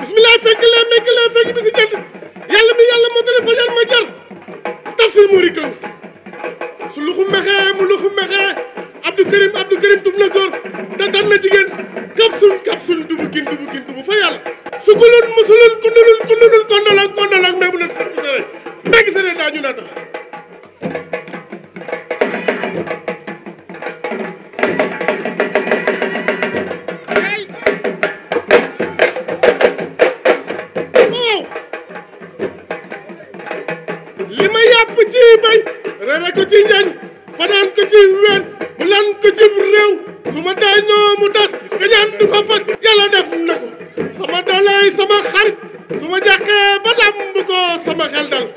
bismillah fekk leen mekk leen fekk bi si jant yàlla mi yàlla moo tale fajar ma jar tafsir muri kan su luxu mexee mu luxu mexee abdou karim abdou karim tuf na góor te dan na jigéen kap sun kap sun dubu kin dubu kin dubu fa yàlla sukulun musulun kundulun kundulun kondolan kondolan mais mu ne sakk sere mbégi sere daa ñu naa tax waaw li ma yàpp ci bay rere ko ci njañ fanaan ko ci ween bu lan ko ci réew su ma dañoo mu tas kañaan du ko faj yàlla def na ko sama dooley sama xarit su ma jàqee ba lamb ko sama xel dal